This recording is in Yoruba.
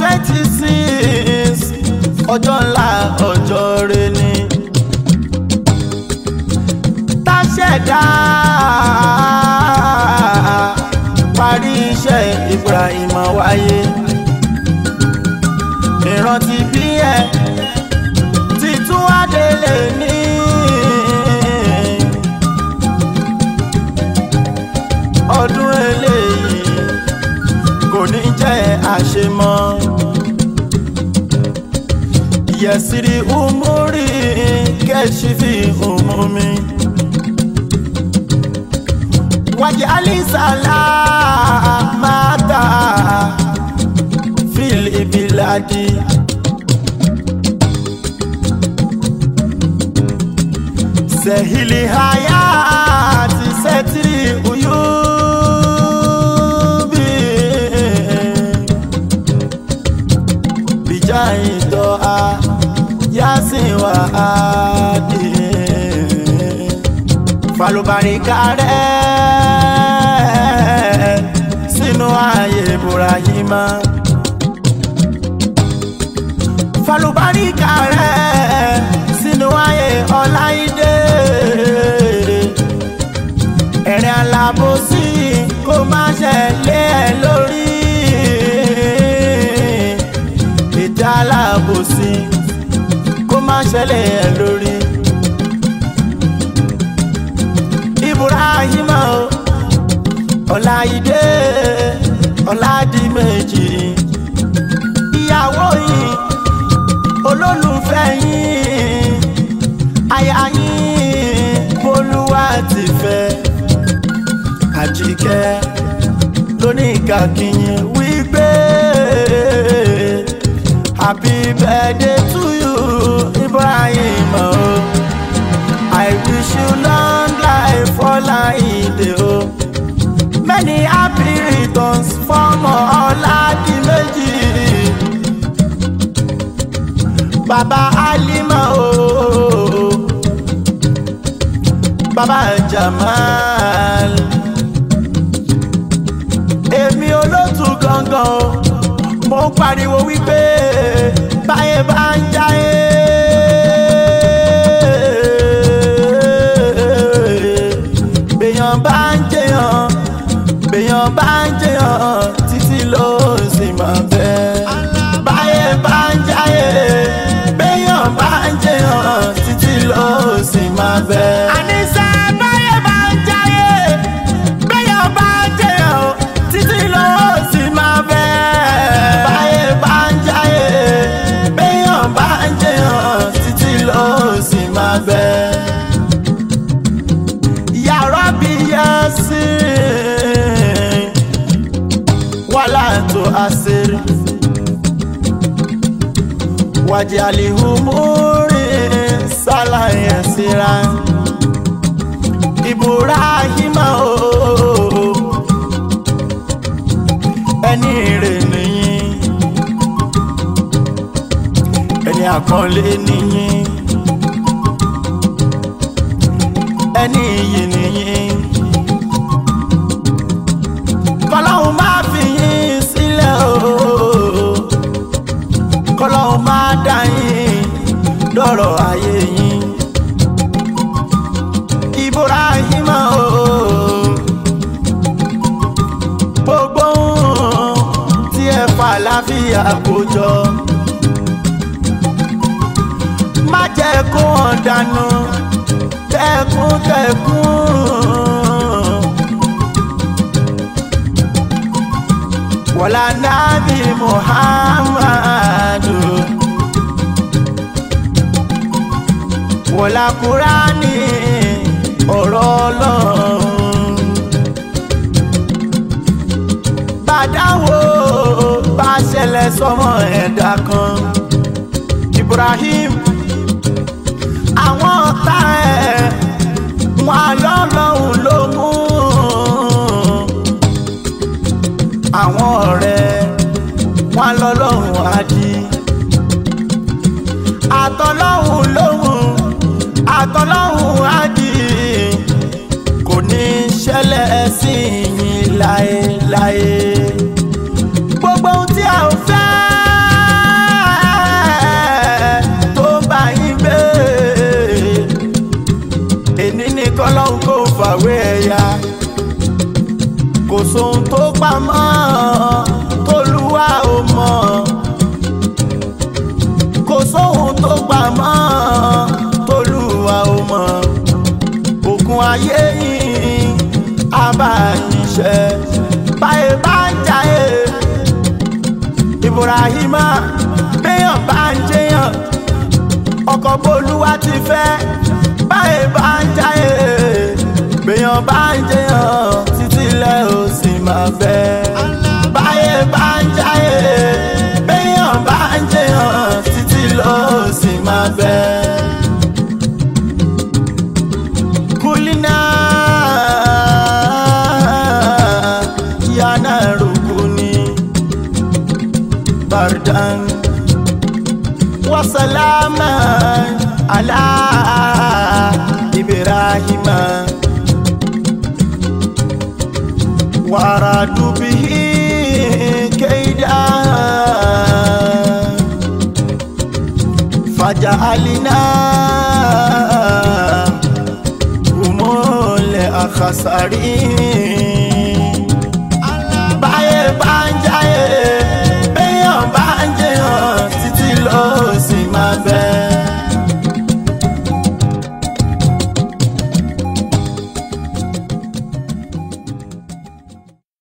twenty six ọjọ́ ńlá ọjọ́ rẹ ni táṣẹ̀dá parí iṣẹ́ Ibrahim wáyé ìrántí bí ẹ títún adélé ní. ọdún eléyìí kò ní jẹ́ àṣemọ́ yẹsiri umuri kẹsífì umumi wájú alisala mata filibiladi. sehili hayati setiri uyubi bijai doa yasin wa adi falubarika rẹ sínú ayé burahima falubarika rẹ sínú ayé ọláìdé ẹ̀rìn alábòsí kó má ṣẹlẹ̀ ẹ̀ lórí ètò alábòsí kó má ṣẹlẹ̀ ẹ̀ lórí. Ibrahim o Ọláìdé Ọládìméjì ìyàwó yìí olólùfẹ́ yín aya yín bolúwa ti fẹ́ àjíkẹ́ lóníkàkíyìn wípé happy birthday to you Ibrahim o I wish you long life Ọláìdé o many happy returns fọmọ Ọládìméjì baba Alima o baba Jamal èmi olótú gangan o mo ń pariwo wípé báyé bá ń jáyé. béèyàn bá ń jẹyàn béèyàn bá ń jẹyàn títí ló sì máa bẹ́. báyé bá ń jáyé béèyàn bá ń jẹyàn títí ló sì máa bẹ́. àníṣe báyé bá ń jáyé béèyàn bá ń jẹyàn títí ló sì máa bẹ́. báyé bá ń jáyé béèyàn bá ń jẹyàn títí ló sì máa bẹ́ yàrá-bí yasin wàhálà tó àṣírí wàjẹ́ àlìhùmúrí sálàyé síra Ibrahima o ẹni rè nìyí ẹni àkànlé nìyí. ẹni iyì nìyí. kọ́lọ́hún máa fi yín sílẹ̀ o kọ́lọ́hún máa dá yín dọ̀rọ̀ ayé yín. Ibrahim o gbogbo ohun tí ẹ fà láfíà kó jọ má jẹ́ kó hàn dànù tẹkùntẹkùn. wàlá nàbí muhammadu. wàlá kúránì ọ̀rọ̀ ọlọ́run. bàdáwo bá ṣẹlẹ̀ sọmọ ẹ̀dá kan. Ibrahim àwọn ọ̀tá ẹ̀ wọn lọ́lọ́hún ló mú àwọn ọ̀rẹ́ wọn lọ́lọ́hún adi àtọ́lọ́hún lóhùn àtọ́lọ́hún adi kò ní ṣẹlẹ̀ sí yín láéláé gbogbo ohun tí a ò fẹ́ mọ́ tolúwa ò mọ̀ òkun ayé yìí abáyíṣẹ́ báyé bá ń jayé Ibrahima béèyàn bá ń jẹyàn ọkọ̀ bolúwa ti fẹ́ báyé bá ń jayé béèyàn bá ń jẹyàn títí lẹ́ ò sì máa fẹ́ báyé bá ń jayé béèyàn bá ń jẹyàn títí lọ́ ò sì máa fẹ́. kulina yana rukuni bardan wa salama ala ibrahima wa aradu bihi kaida faja'alina هم الأخسرين